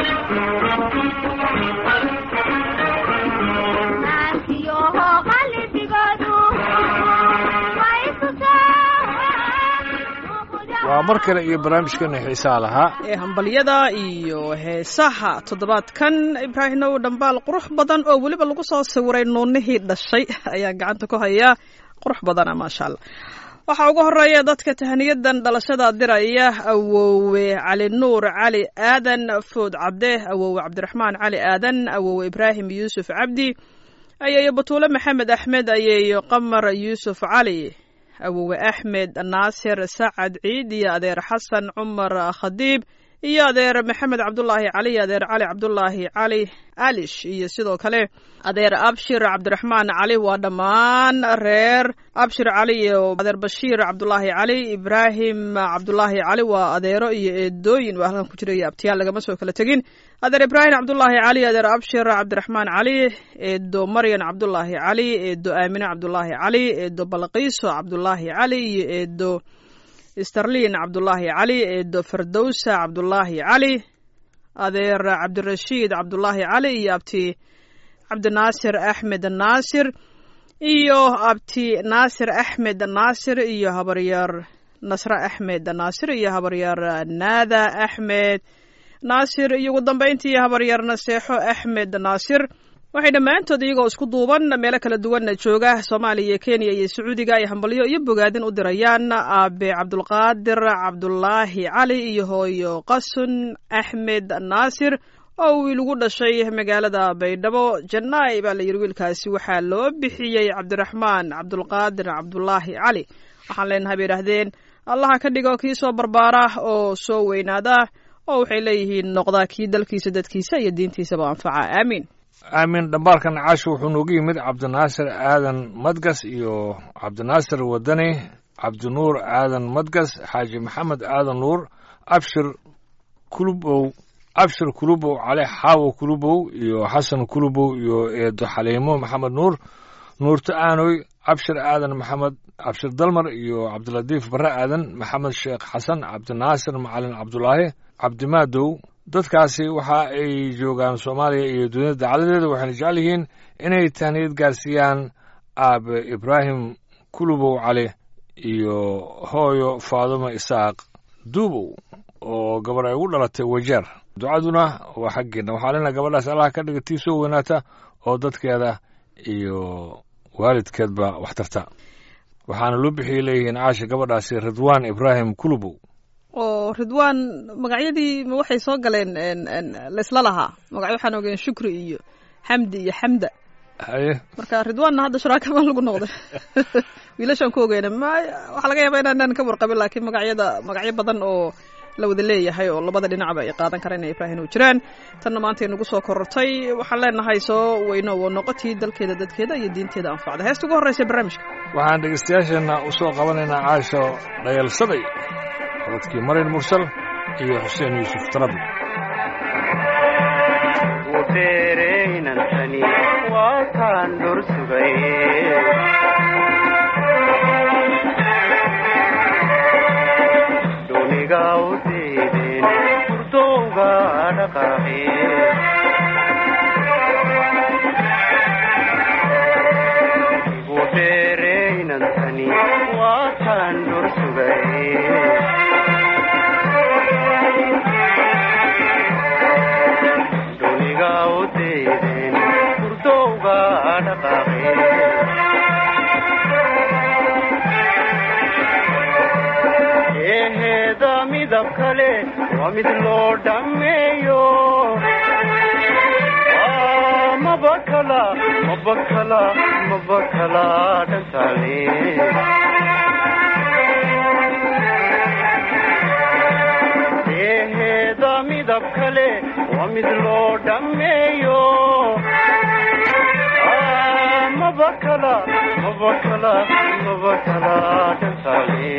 waa mar kale iyo barnaamijkeena xiisaa lahaa ee hambalyada iyo heesaha toddobaadkan ibraahimow dhambaal qurux badan oo weliba lagu soo sawiray nuunihii dhashay ayaan gacanta ku hayaa qurux badana maasha allah waxaa ugu horeeya dadka tahniyadan dhalashada diraya awowe cali nuur cali aadan food cabde awowe cabdiraxmaan cali aadan awowe ibraahim yuusuf cabdi ayeeyo batuule maxamed axmed ayeeyo qamar yuusuf cali awowe axmed naasir sacad ciid iyo adeer xasan cumar khadiib iyo adeer maxamed cabdulaahi cali iyo adeer cali cabdulaahi cali alish iyo sidoo kale adeer abshir cabdiraxmaan cali waa dhammaan reer abshir cali iyo adeer bashiir cabdulaahi cali ibraahim cabdulaahi cali waa adeero iyo eedooyin waa halkan ku jira iyo abtiyaal lagama soo kala tegin adeer ibraahim cabdulaahi cali adeer abshir cabdiraxmaan cali eedo maryan cabdulaahi cali eedo aamine cabdulaahi cali eedo balqiiso cabdulaahi cali iyo eedo starlin cabdulaahi cali eedo fardowsa cabdulaahi cali adeer cabdirashiid cabdulaahi cali iyo abti cabdinaasir axmed naasir iyo abti naasir axmed naasir iyo habaryar nasre axmed naasir iyo habaryar naada axmed naasir iyo ugu dambeyntii habaryar naseexo axmed naasir waxay dhammaantood iyagoo isku duuban meelo kala duwanna jooga soomaaliya iyo kenya iyo sacuudiga ay hambalyo iyo bogaadin u dirayaan aabe cabdulqaadir cabdulaahi cali iyo hooyo qasun axmed naasir oo wiil ugu dhashay magaalada baydhabo jannaay baa la yidhi wiilkaasi waxaa loo bixiyey cabdiraxmaan cabdulqaadir cabdulaahi cali waxaan leenahay bay idhaahdeen allaha ka dhigo kii soo barbaara oo soo weynaada oo waxay leeyihiin noqdaa kii dalkiisa dadkiisa iyo diintiisaba anfaca aamiin aamin dhambaalkan caasho wuxuu noogu yimid cabdinaasir aadan madgas iyo cabdinaasir wadani cabdinuur aadan madgas xaaji maxamed aadan nuur abshir kulubow abshir kulubow cali xaawo kulubow iyo xasan kulubow iyo eedo xaliimo maxamed nuur nuurto aanoy abshir aadan maxamed abshir dalmar iyo cabdilatiif barre aadan maxamed sheekh xasan cabdinaasir macalin cabdulaahi cabdimaadow dadkaasi waxa ay joogaan soomaaliya iyo dunida dacaladeeda waxayna jecel yihiin inay tahniyad gaarsiiyaan aabe ibraahim kulubow cali iyo hooyo faadumo isaaq duubow oo gabar ay ugu dhalatay wajeer ducaduna waa xaggeena waxaa lena gabadhaas allaha ka dhiga tii soo weynaata oo dadkeeda iyo waalidkeedba wax tarta waxaana loo bixiyay leeyihiin caasha gabadhaasi ridwaan ibraahim kulubow oo ridwaan magacyadii ma waxay soo galeen laysla lahaa magacyo waxaan ogeen shukri iyo xamdi iyo xamda haye marka ridwaanna hadda sharaakama lagu noqday wiilashaan ku ogeyna ma waxaa laga yaabaa inaanan ka warqabin laakiin magacyada magacyo badan oo la wada leeyahay oo labada dhinacba ay qaadan karaan inay ibraahin u jiraan tanna maanta nagu soo korortay waxaan leenahay soo weyno waa noqotii dalkeeda dadkeeda iyo diinteeda anfacda heesta ugu horreysa barnaamijka waxaan dhegeystayaasheenna u soo qabanaynaa caasho dhayalsaday codadkii marin mursal iyo xuseen yuusuf tarabi wuteereynantani waa kaan dhor sugay duniga u diideen hurdowga dhaqaaqe wuteereynantani waa kaan dhor sugay duniga u diideen hurdowga dhaqaaqe eheeda midab kale waa mid loo dhammeeyo Ah, mabakala mabakala mabakala dhantaale eheeda midab kale waa mid loo dhammeeyo Ah, mabakala mabakala mabakala dhantaale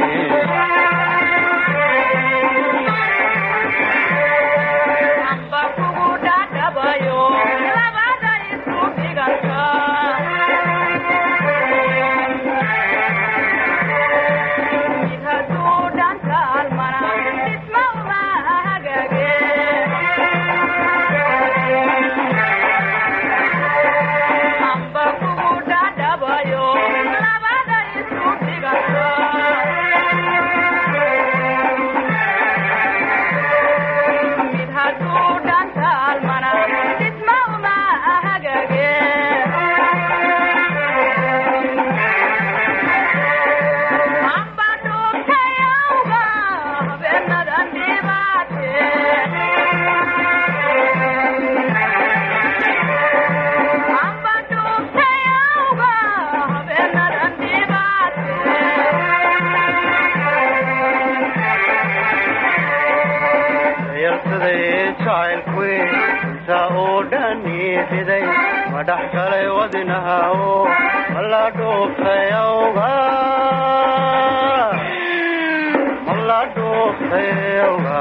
dhayalsaday jacaylkuwe inta oo dhani riday ma dhex galay wadinaha oo mala dhuuftay awga mala dhuuftay awga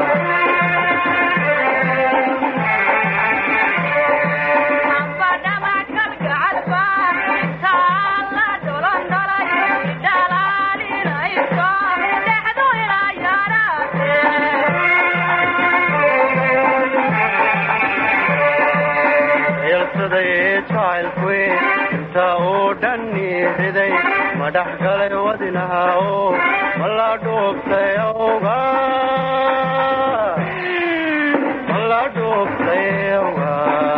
dhayalsaday jacaylkuwe inta oo dhani riday ma dhex galay wadinaha oo mala dhuuftay awga mala dhuuftay awga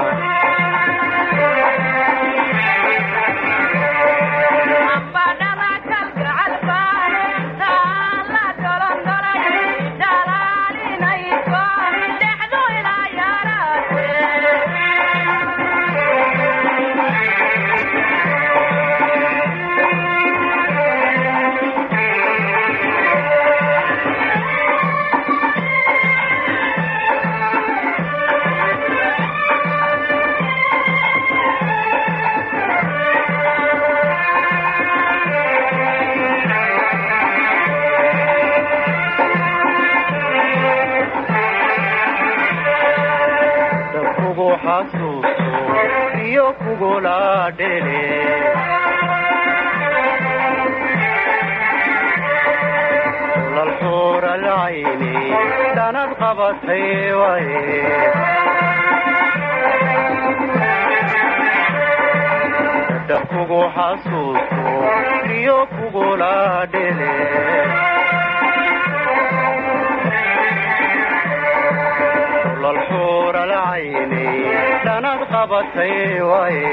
kugu xasuusto iyo kugula dhele lalxuur alcayni dhanad qabatay waye dad kugu xasuusto iyo kugula dhele lalxuur alcayni dhanad qabatay waye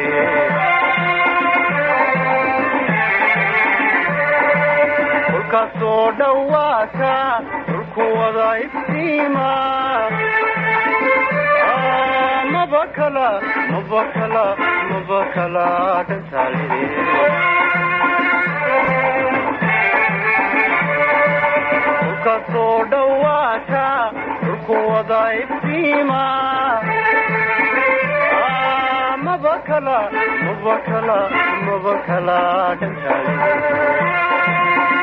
dhulkaasoo dhowaata dhulku wada iftiima mabakala mabakala mabakala dhantaalide dhulkaasoo dhowaata dhulku wada iftiima mabakala mabakala mabakala dhantaalide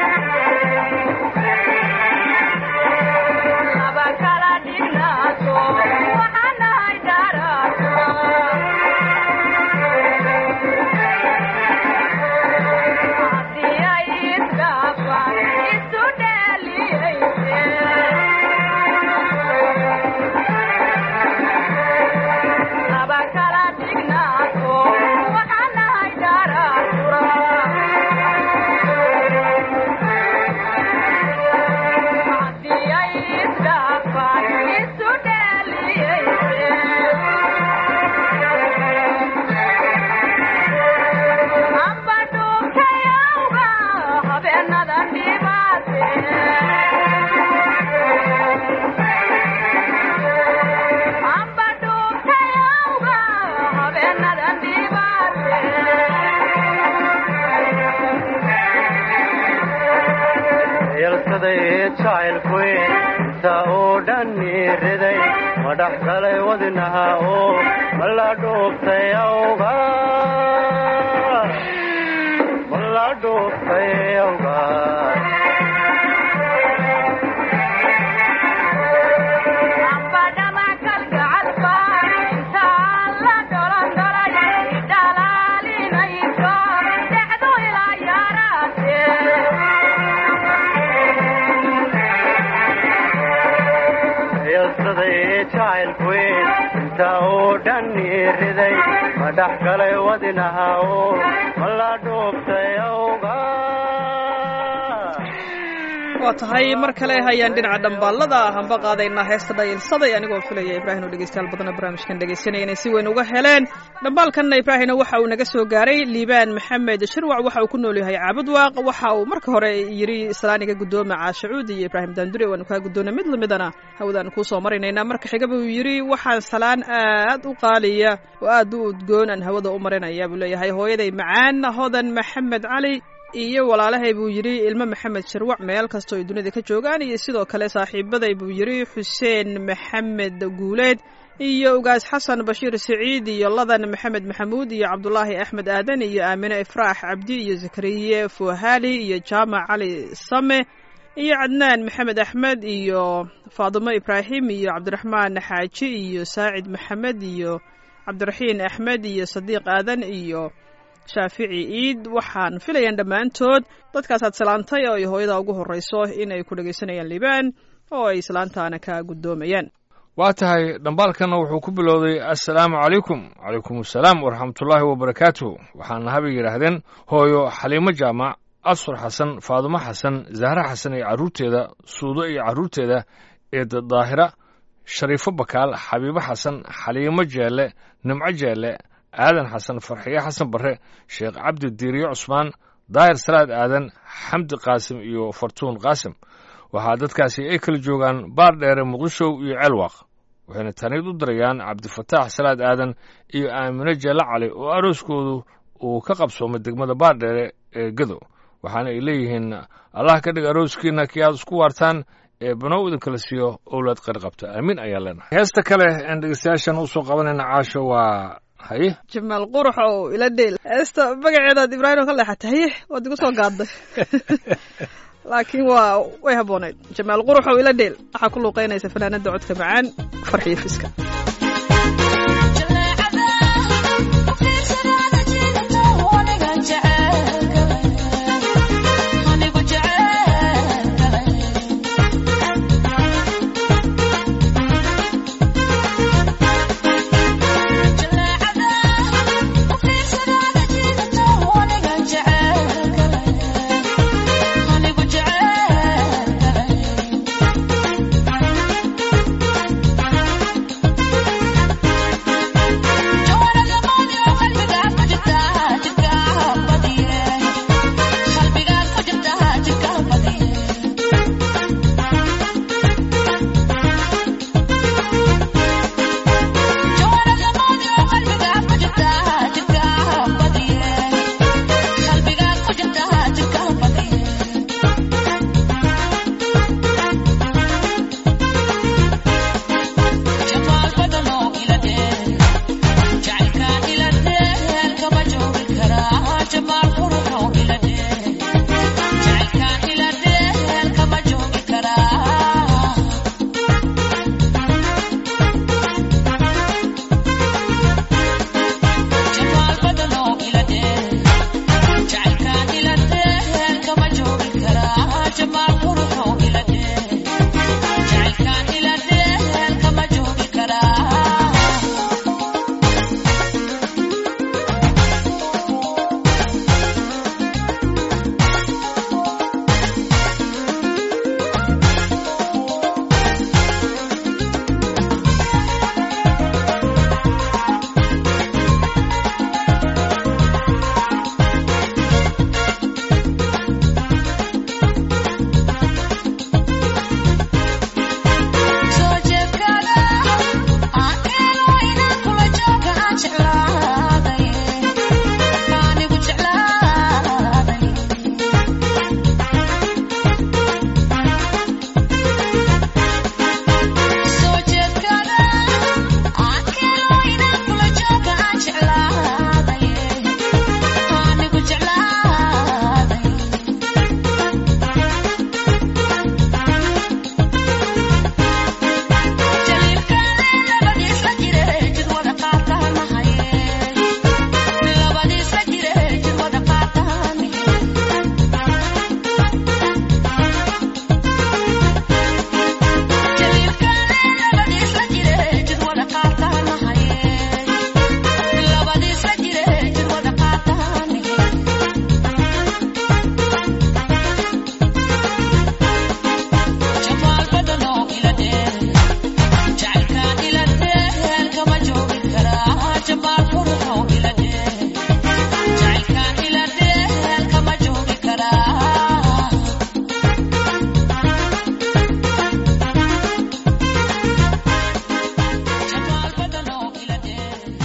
dhayalsaday jacaylkuwe inta oo dhani riday ma dhex galay wadinaha oo mala dhuuftay awga mala dhuuftay awga dhayalsaday jacaylkuwe inta oo dhani riday ma dhex galay wadinaha oo mala dhuuftay awga waa tahay mar kale hayaan dhinaca dhambaallada hanba qaadaynaa heesta dhayilsaday anigoo filaya ibraahim oo dhegeystayaal badana barnaamijkan dhegeysanaya inay si weyn uga heleen dhambaalkanna ibraahimna waxa uu naga soo gaaray liibaan maxamed shirwac waxa uu ku nool yahay caabudwaaq waxa uu marka hore yidhi islaaniga guddooma caashacuud iyo ibraahim daandure waanu kaa guddoona mid lamidana hawadaanu kuu soo marinaynaa marka xigaba uu yidhi waxaan salaan aad u qaaliya oo aad u udgoon aan hawada u marinaya buu leeyahay hooyaday macaan hodan maxamed cali iyo walaalahay buu yidhi ilmo maxamed sharwac meel kastoo ay dunida ka joogaan iyo sidoo kale saaxiibaday buu yidhi xuseen maxamed guuleed iyo ugaas xasan bashiir siciid iyo ladan maxamed maxamuud iyo cabdulaahi axmed aadan iyo aamine ifraax cabdi iyo zakariye fuhali iyo jaamac cali same iyo cadnaan maxamed axmed iyo faadimo ibraahim iyo cabdiraxmaan xaaji iyo saacid maxamed iyo cabdiraxiin axmed iyo sadiiq aadan iyo shaafici iid waxaan filayaan dhammaantood dadkaasaad salaantay oo ay hooyada ugu horreyso inay ku dhegaysanayaan liibaan oo ay islaantaana ka guddoomayaan waa tahay dhambaalkanna wuxuu ku bilowday assalaamu calaykum calaykum assalaam waraxmatullaahi wabarakaatuhu waxaana habay yidhaahdeen hooyo xaliimo jaamac asfar xasan faadumo xasan zahre xasan iyo carruurteeda suudo iyo carruurteeda eeda daahira shariifo bakaal xabiibo xasan xaliimo jeelle nimco jeelle aadan xasan farxiye xasan barre sheekh cabdi diiriyo cusmaan daahir salaad aadan xamdi qaasim iyo fartuun qaasim waxaa dadkaasi ay kala joogaan baar dheere muqdishow iyo ceelwaaq waxayna taniid u dirayaan cabdifataax salaad aadan iyo aamine jeelle cali oo arooskoodu uu ka qabsoomay degmada baardheere ee gadow waxaana ay leeyihiin allah ka dhig arooskiina kii aad isku waartaan ee banow idinkala siiyo owlaad qari qabta aamiin ayaan leenahay heesta kale aan dhegeystayaashan usoo qabanayna caasho waa haye jamaal qurux oo ila dheel heesta magaceedaad ibraahim oo ka leexatay haye waad igu soo gaadday laakiin waa way habboonayd jamaal qurux oo ila dheel waxaa ku luuqaynaysa fanaanada codka macaan farxiyo fiska Yeah.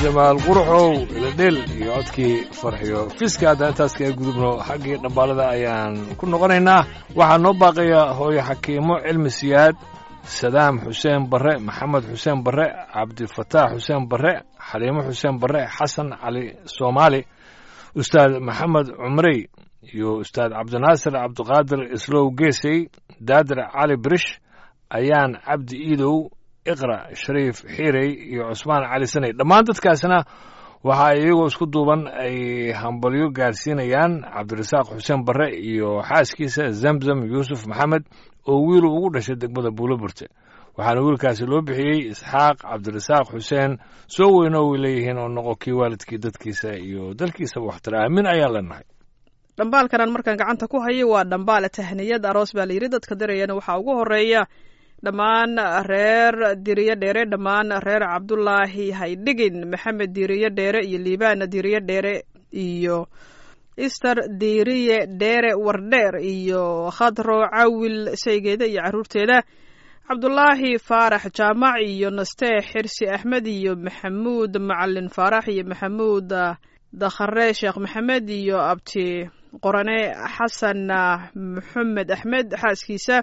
jamaal quruxow iladheel iyo codkii farxiyo fiska haddaan intaas kaga gudubno xaggii dhambaalada ayaan ku noqonaynaa waxaa noo baaqaya hooyo xakiimo cilmi siyaad sadaam xuseen barre maxamed xuseen barre cabdifataax xuseen barre xaliimo xuseen barre xasan cali soomaali ustaad maxamed cumrey iyo ustaad cabdinaasir cabdiqaadir islow geesey daadir cali birish ayaan cabdi iidow iqra shariif xiirey iyo cusmaan cali saney dhammaan dadkaasna waxa iyagoo isku duuban ay hambalyo gaarsiinayaan cabdirasaaq xuseen barre iyo xaaskiisa zamzam yuusuf maxamed oo wiilu ugu dhashay degmada buuloburte waxaana wiilkaasi loo bixiyey isxaaq cabdirasaaq xuseen soo weyno way leeyihiin oo noqo kii waalidkii dadkiisa iyo dalkiisaba waxtara aamin ayaan leenahay dhambaalkanaan markaan gacanta ku hayo waa dhambaale tahniyad aroos baa layidhi dadka dirayana waxaa ugu horeeya dhammaan reer diriyo dheere dhammaan reer cabdulaahi haydhigin maxamed diriyo dheere iyo liibaan diriyo dheere iyo ister diriye dheere wardheer iyo khadro cawil saygeeda iyo caruurteeda cabdulaahi faarax jaamac iyo nastee xirsi axmed iyo maxamuud macalin faarax iyo maxamuud dakhare sheekh maxamed iyo abti qorane xasan maxamed axmed xaaskiisa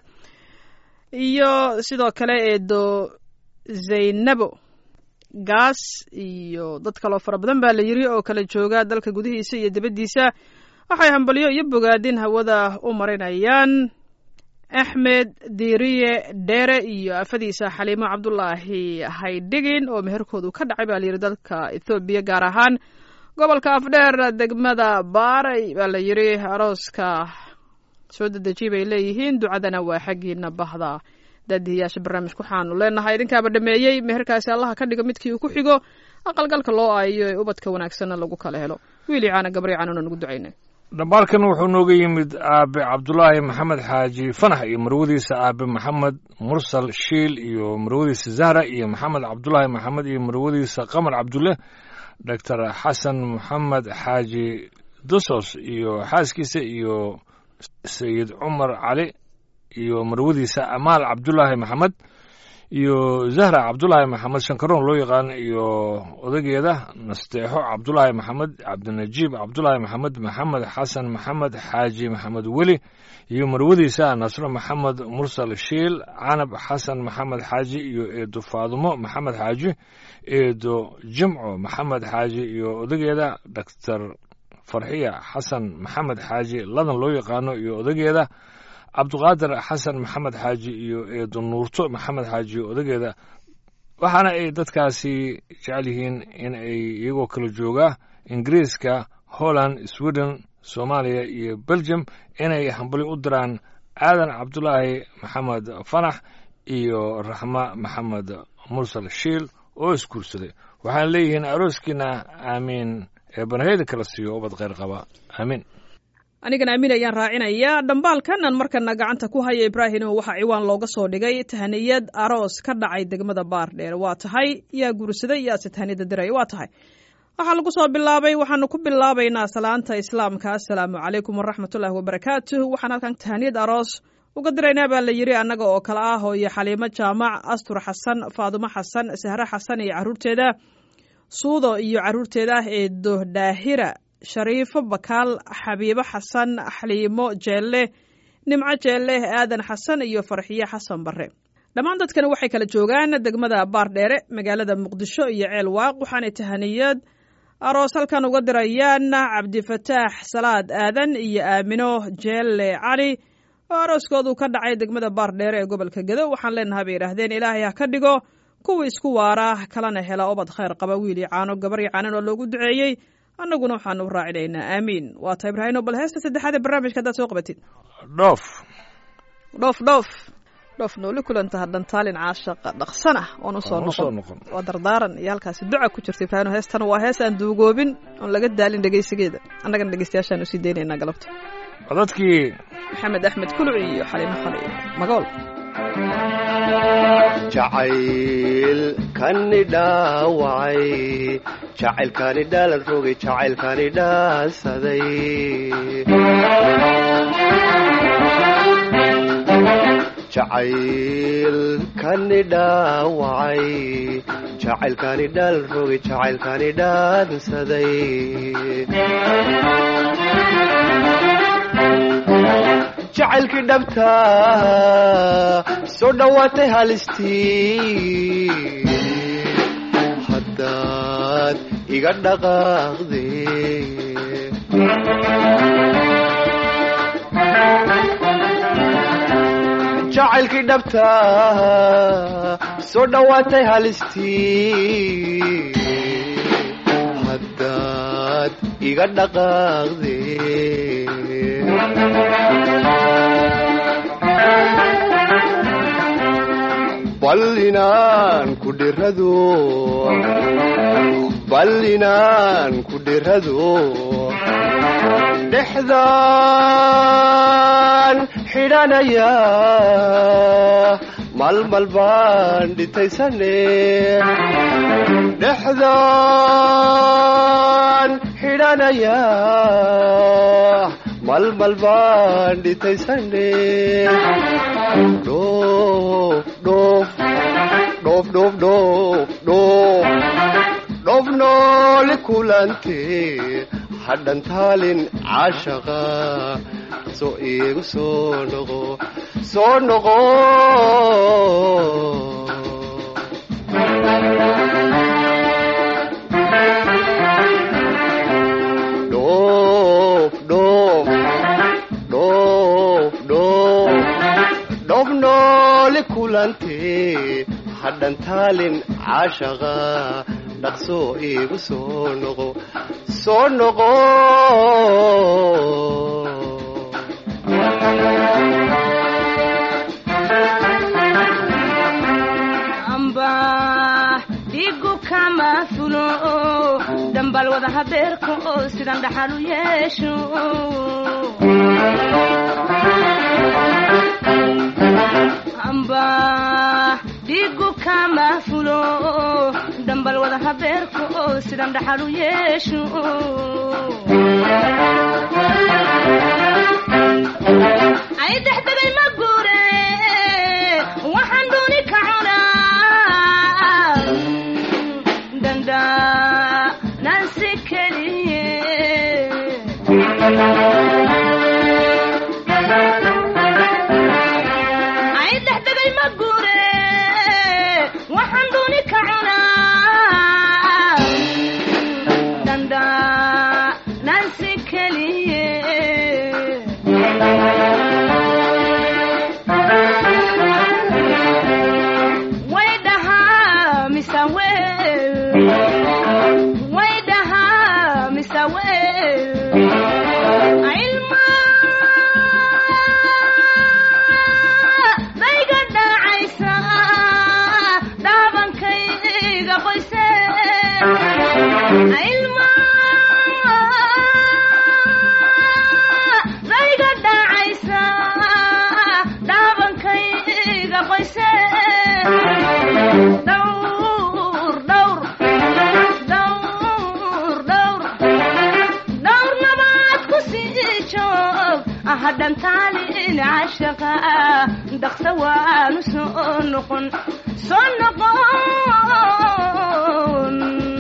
iyo sidoo kale eedo zaynabo gaas iyo dad kaloo fara badan baa la yiri oo kala jooga dalka gudihiisa iyo dibaddiisa waxay hambalyo iyo bogaadin hawada u marinayaan axmed diiriye dheere iyo afadiisa xaliimo cabdulaahi haydhigin oo meherkoodu ka dhacay baa layidhi dalka ethoobiya gaar ahaan gobolka afdheer degmada baaray baa la yidhi arooska soo dedejiy bay leeyihiin ducadana waa xaggiina bahda daadihiyaasha barnaamijka waxaanu leenahay idinkaaba dhameeyey meherkaasi allaha ka dhigo midkii uu ku xigo aqalgalka loo aayo ee ubadka wanaagsanna lagu kala helo wiili caana gabri caanuna nugu ducaynay dhambaalkan wuxuu nooga yimid aabe cabdulaahi maxamed xaaji fanax iyo marwadiisa aabe maxamed mursal shiil iyo marwadiisa zahra iyo maxamed cabdulaahi maxamed iyo marwadiisa qamar cabdulle doctor xasan maxamed xaaji dosos iyo xaaskiisa iyo sayid cumar cali iyo marwadiisa amaal cabdulaahi maxamed iyo zahra cabdulaahi maxamed shankaroon loo yaqaan iyo odageeda nasteexo cabdulaahi maxamed cabdinajiib cabdulaahi maxamed maxamed xasan maxamed xaaji maxamed weli iyo marwadiisa nasro maxamed mursal shiil canab xasan maxamed xaaji iyo eedo faadumo maxamed xaaji eedo jimco maxamed xaaji iyo odageeda doctor farxiya xasan maxamed xaaji ladan loo yaqaano iyo odageeda cabdiqaadir xasan maxamed xaaji iyo eedo nuurto maxamed xaaji iyo odageeda waxaana ay dadkaasi jecel yihiin in ay iyagoo kala jooga ingiriiska holland sweden soomaaliya iyo belgium inay hambali u diraan aadan cabdulaahi maxamed fanax iyo raxma maxamed mursal shiil oo isguursaday waxaana leeyihiin arooskiina aamiin ee banaheyda kala siiyo ubad kheyr qaba aamiin anigana amiin ayaan raacinayaa dhambaalkanan markana gacanta ku haya ibraahimo waxaa ciwaan looga soo dhigay tahniyad aroos ka dhacay degmada baardheer waa tahay yaa guursaday yaase tahniyada diraya waa tahay waxaa lagu soo bilaabay waxaanu ku bilaabaynaa salaanta islaamka assalaamu calaykum waraxmatullaahi wabarakaatuh waxaan halkan tahniyad aroos uga diraynaa baa la yidhi annaga oo kale ah hooyo xaliimo jaamac astur xasan faadumo xasan sahre xasan iyo carruurteeda suudo iyo carruurteeda eedo daahira shariifo bakaal xabiibo xasan xaliimo jeelle nimco jeelle aadan xasan iyo farxiyo xasan barre dhammaan dadkani waxay kala joogaan degmada baardheere magaalada muqdisho iyo ceel waaq waxaanay tahaniyad aroos halkan uga dirayaan cabdifataax salaad aadan iyo aamino jeelle cali oo arooskoodu ka dhacay degmada baardheere ee gobolka gedo waxaan leenahay bay yidhaahdeen ilaahay ha ka dhigo kuwa isku waara kalana hela obad khayr qaba wiili caano gabaryo caanan oo loogu duceeyey annaguna waxaanu raacinaynaa aamiin waa ta ibraahino bal heesta saddexaad ee barnaamijka haddaad soo qabatid dhoof dhoof dhoof dhoof nooli kulanta hadhan taalin caashaqa dhaqsan ah oon usoo Oon usoo noqon noqon. waa dardaaran iyo halkaasi duca ku jirta ibraahino heestana waa hees aan duugoobin oon laga daalin dhegeysigeeda annagana dhegeystayaashaan usii daynaynaa galabta codadkii maxamed axmed kuluci iyo xaliimo khali magool jacaylkani dhaawacay jacaylkani dhaalan rogay jacaylkani dhaasaday jacaylkani dhaawacay jacaylkani dhal rogay jacaylkani dhaansaday jacaylkii dhabta soo dhowaatay halistii haddaad iga dhaqaaqde jacaylkii dhabta soo dhowaatay halistii haddaad iga dhaqaaqde bal inaan ku dhirado bal inaan ku dhirado dhexdaan xidhanaya malmal baan dhitaysane dhexdaan xidhanaya malmal baan dhitaysane dhoof dhoof dhoof dhoof dhoof dhoof dhoof noole kulante hadhan taalin caashaqa soo iigu soo noqo soo noqo dhoof dhoof dhoof dhoof dhoof noole kulante hadhan taalin caashaqa dhaqsoo iigu soo noqo soo noqo amba dhigu kama fulo dambal wada habeerka oo sidan dhaxal u yeesho amba dhigu kama fulo dambal wada habeerka oo sidan dhaxal u yeesho ay dexdegay ma guure waxaan dooni ka cunaa danda nansi keliye ay dexdegay ma guure waxaan dooni ka cunaa danda nansi keliye way dhahaa mise weel way dhahaa mise weel ilma dayga dhacaysa dhaabankayga qoyse ilma dayga dhacaysa dhaabankayga qoyse dhowr dhowr dhowr dhowr dhowr nabaad ku sii joog hadhan taalin cashaqa dhaqsa waanu soo noqon soo noqon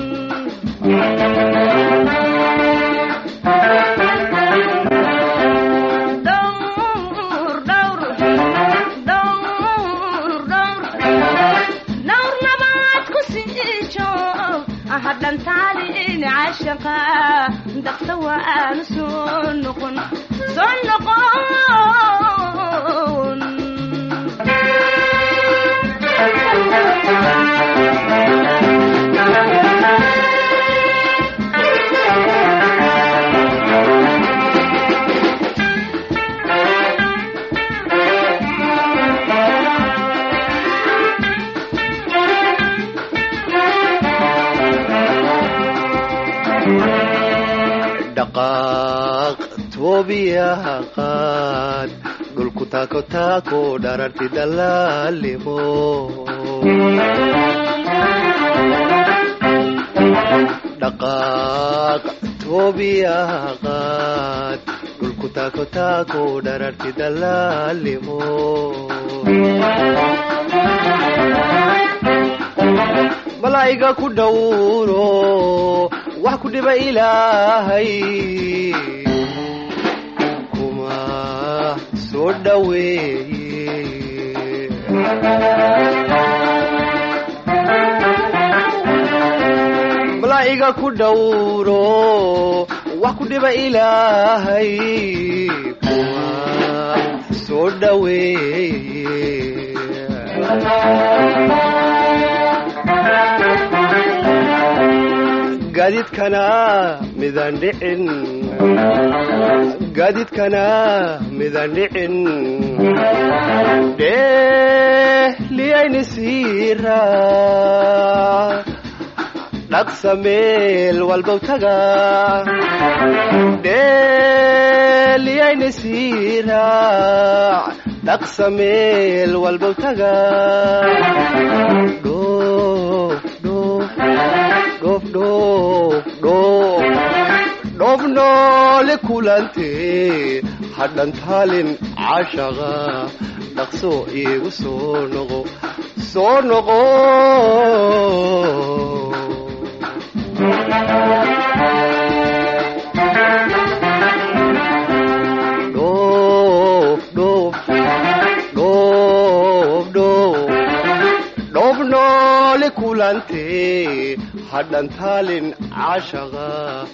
dhowr dhowr dhowr dhowr dhowr nabaad ku sii joog hadhan taalin cashaqa dhaqsa waanu soo noqon soo noqon dhaqaaq toobiyaha qaad dhulku taako taako dhararti dalaalimo dhaqaaq toobiyaha qaad dhulku taako taako dhararti dalaalimo malaa'iga ku dhowro wax ku dhiba ilaahay kuma soo dhoweeye malaa'iga ku dhowro wax ku dhiba ilaahay kuma soo dhoweeye gaadiidkana midaan dhicin gaadiidkana midaan dhicin dheeliyayni siira dhaqsa meel walbow taga dheeliyayni siira dhaqsa meel walbow taga dhoof dhoof dhoof dhoof dhoof dhoof noole kulante hadhan taalin cashaqa dhaqso iigu soo noqo soo noqo dhoof dhoof dhoof dhoof dhoof noole kulante hadhan taalin cashaqa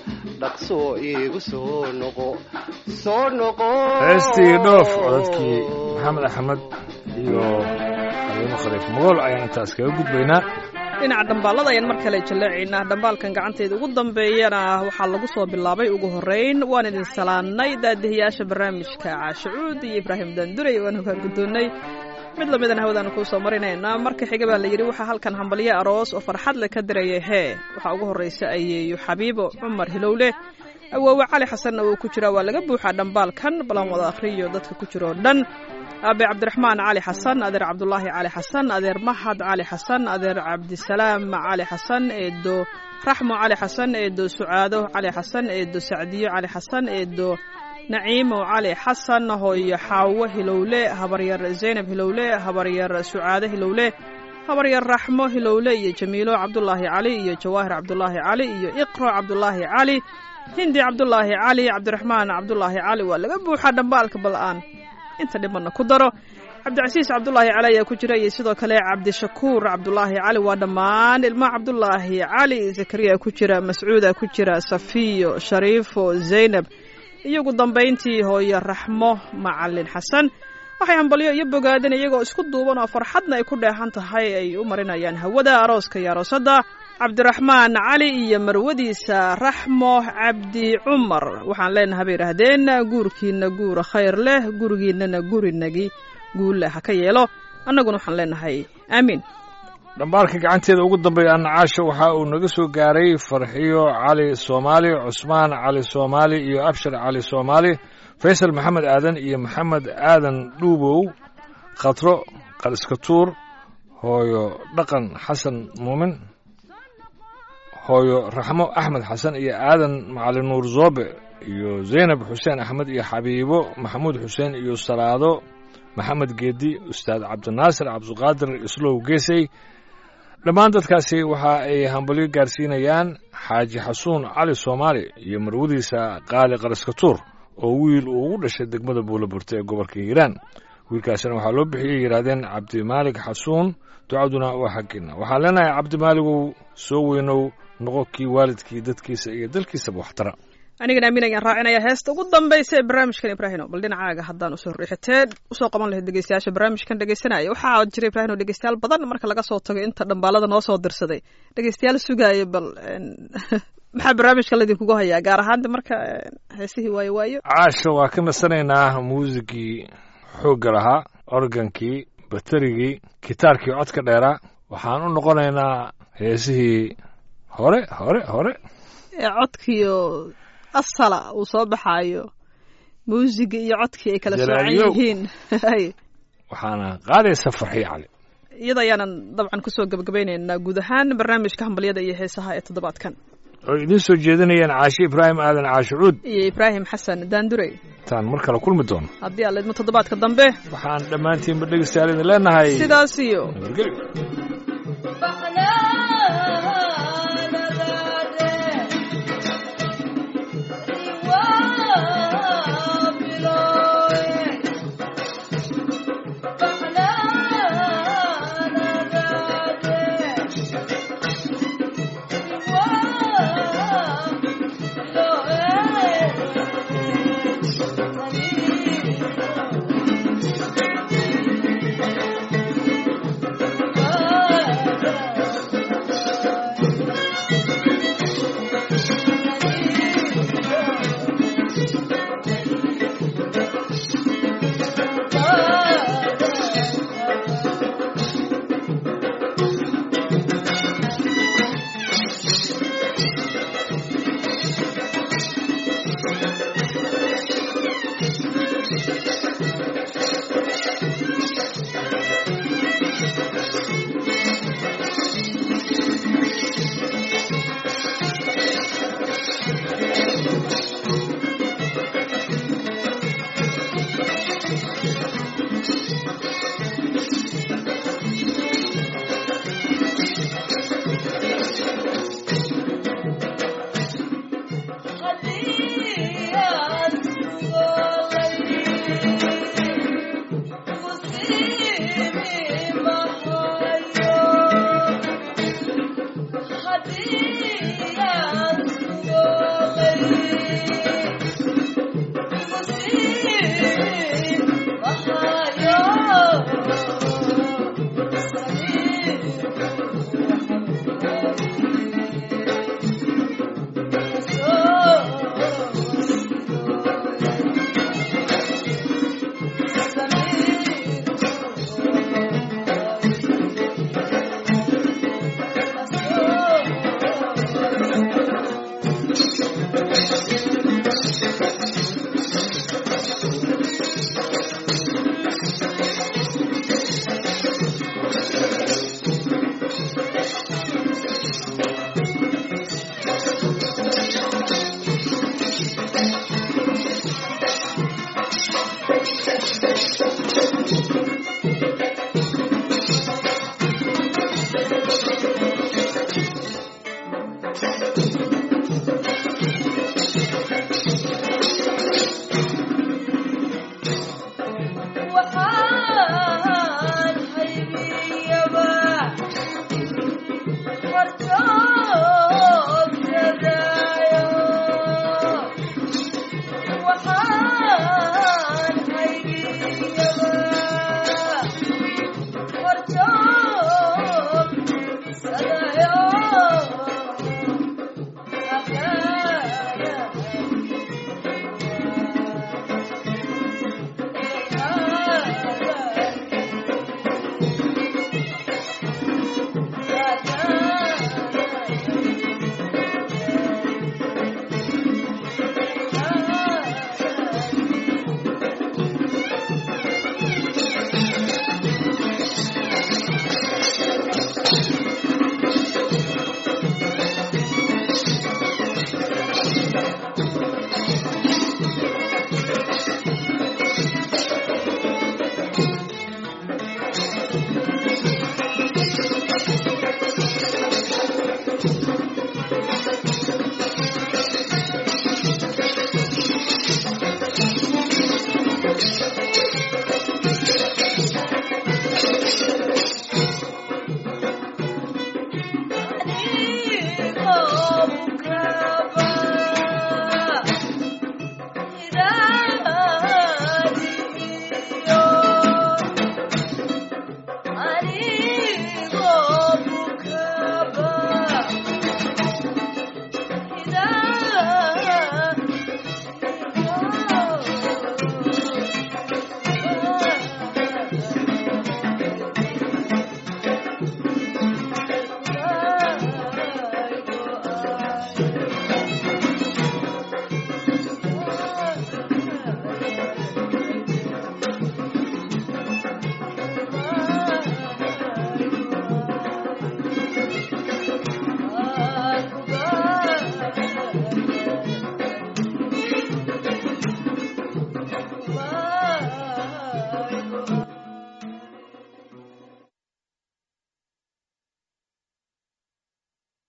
dhaqso iigu soo noqo soo noqo heestii dhoof codadkii maxamed axmed iyo xaliimo khaliif mogool ayaan intaas kaga gudbaynaa dhinaca dhambaalada ayaan mar kale jaleecaynaa dhambaalkan gacanteeda ugu dambeeyana waxaa lagu soo bilaabay ugu horeyn waan idin salaannay daadihiyaasha barnaamijka caashacuud iyo ibraahim daandurey waan hogaan guddoonnay mid lamidana hawadaanu kuu soo marinaynaa marka xiga baa la yidhi waxaa halkan hambalyo aroos oo farxad le ka diraya hee waxaa ugu horraysa ayeeyo xabiibo cumar hilowle awoowe cali xasanna wuu ku jiraa waa laga buuxaa dhambaalkan balan wada akhriyo dadka ku jira oo dhan aabe cabdiraxmaan cali xasan adeer cabdulaahi cali xasan adeer mahad cali xasan adeer cabdisalaam cali xasan eedo raxmo cali xasan eedo sucaado cali xasan eedo sacdiyo cali xasan eedo naciimo cali xasan hooyo xaawo hilowle habaryar zaynab hilowle habaryar sucaado hilowle habaryar raxmo hilowle iyo jamiilo cabdulaahi cali iyo jawaahir cabdulaahi cali iyo iqro cabdulaahi cali hindi cabdulaahi cali cabdiraxmaan cabdulaahi cali waa laga buuxaa dhambaalka bal-aan inta dhimanna ku daro cabdicasiis cabdulaahi cali ayaa ku jira iyo sidoo kale cabdishakuur cabdulaahi cali waa dhammaan ilma cabdulaahi cali zakariya ku jira mascuuda ku jira safiyo shariifo zaynab iyo ugu dambayntii hooyo raxmo macalin xasan waxay hambalyo iyo bogaadeen iyagoo isku duuban oo farxadna ay ku dheehan tahay ay u marinayaan hawada arooska iyo aroosadda cabdiraxmaan cali iyo marwadiisa raxmo cabdi cumar waxaan leenahay bay yidhaahdeen guurkiina guura khayr leh gurigiinana gurinagi guulle ha ka yeelo annaguna waxaan leenahay aamiin dhambaalka gacanteeda ugu dambeeya annacaasha waxa uu naga soo gaaray farxiyo cali soomaali cusmaan cali soomaali iyo abshar cali soomaali faysal maxamed aadan iyo maxamed aadan dhuubow khatro qaliskatuur hooyo dhaqan xasan muumin hooyo raxmo axmed xasan iyo aadan macalin nuur zoobe iyo zaynab xuseen axmed iyo xabiibo maxamuud xuseen iyo salaado maxamed geedi ustaad cabdinaasir cabdiqaadir islow geesey dhammaan dadkaasi waxa ay hambalyo gaarsiinayaan xaaji xasuun cali soomaali iyo marwadiisa qaali qaraskatuur oo wiil uu ugu dhashay degmada buulaburta ee gobolka hiiraan wiilkaasina waxaa loo bixiyey yidhaahdeen cabdimaalig xasuun ducaduna waa xaggiina waxaan leenahay cabdimaaligow soo weynow noqo kii waalidkii dadkiisa iyo dalkiisaba waxtara anigana amiin ayaan raacinaya heesta ugu dambaysa ee barnaamijkan ibraahino bal dhinacaaga haddaan usoo riixitee usoo qaban lahayd dhegeystayaasha barnaamijkan dhegeysanaya waxaa jira ibraahino dhegeystayaal badan marka laga soo tago inta dhambaalada noo soo dirsaday dhegeystayaal sugaaya bal maxaa barnaamijka laydinkugu hayaa gaar ahaan marka heesihii waayo waayo caasha waa ka nasanaynaa muusigii xoogga lahaa organkii baterigii gitaarkii codka dheeraa waxaan u noqonaynaa heesihii hore hore hore ee codkiio asala uu soo baxaayo muusiga iyo codkii ay kala soocan Jalaalyow. yihiin waxaana qaadaysa farxiyo cali iyada ayaanan dabcan kusoo gebagabaynaynaa guud ahaan barnaamijka hambalyada iyo heesaha ee toddobaadkan oo idiin soo jeedinayaan caashe ibraahim aadan caashucuud iyo ibraahim xasan daandurey taan mar kale kulmi doono haddii aad leedmo toddobaadka dambe waxaan dhammaantiinba dhegeystayaal idin leenahay sidaas iyo nabadgelyo Buffalo, Thank